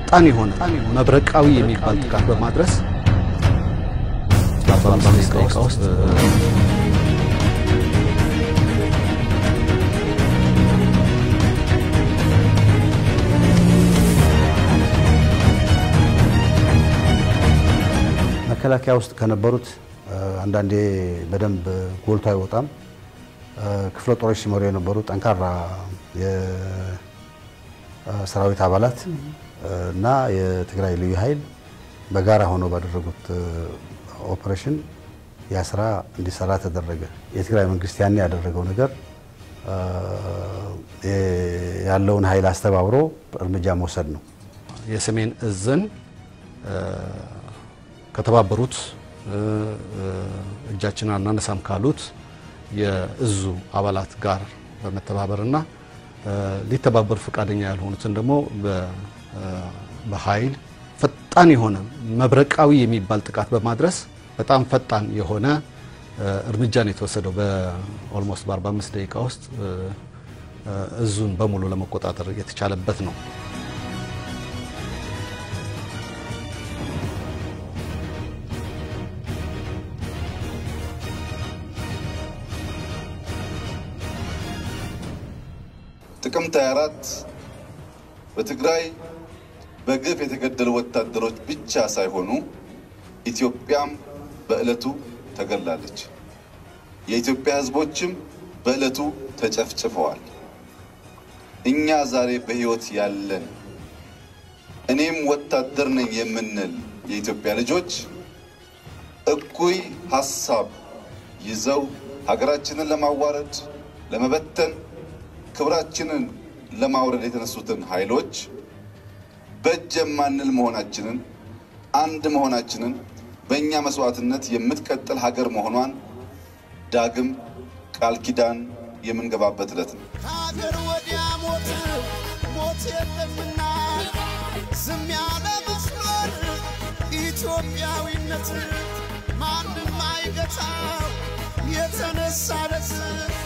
ፈጣን የሆነ መብረቃዊ የሚባል ጥቃት በማድረስ በአምስት ደቂቃ ውስጥ መከላከያ ውስጥ ከነበሩት አንዳንዴ በደንብ ጎልቶ አይወጣም። ክፍለ ጦሮች ሲመሩ የነበሩ ጠንካራ የሰራዊት አባላት እና የትግራይ ልዩ ኃይል በጋራ ሆነው ባደረጉት ኦፕሬሽን ያ ስራ እንዲሰራ ተደረገ። የትግራይ መንግስት ያኔ ያደረገው ነገር ያለውን ኃይል አስተባብሮ እርምጃ መውሰድ ነው። የሰሜን እዝን ከተባበሩት እጃችንን አናነሳም ካሉት የእዙ አባላት ጋር በመተባበርና ሊተባበሩ ፈቃደኛ ያልሆኑትን ደግሞ በኃይል ፈጣን የሆነ መብረቃዊ የሚባል ጥቃት በማድረስ በጣም ፈጣን የሆነ እርምጃ ነው የተወሰደው። በኦልሞስት በ45 ደቂቃ ውስጥ እዙን በሙሉ ለመቆጣጠር የተቻለበት ነው። ጥቅምት 24 በትግራይ በግፍ የተገደሉ ወታደሮች ብቻ ሳይሆኑ ኢትዮጵያም በዕለቱ ተገላለች። የኢትዮጵያ ሕዝቦችም በዕለቱ ተጨፍጭፈዋል። እኛ ዛሬ በሕይወት ያለን እኔም ወታደር ነኝ የምንል የኢትዮጵያ ልጆች እኩይ ሀሳብ ይዘው ሀገራችንን ለማዋረድ፣ ለመበተን፣ ክብራችንን ለማውረድ የተነሱትን ኃይሎች በእጅ የማንል መሆናችንን አንድ መሆናችንን በእኛ መስዋዕትነት የምትቀጥል ሀገር መሆኗን ዳግም ቃል ኪዳን የምንገባበት ዕለት ነው። ከሀገር ወዲያ ሞት ሞት የለምና ዝም ያለ መስሎን ኢትዮጵያዊነት ማንም አይገታው የተነሳለት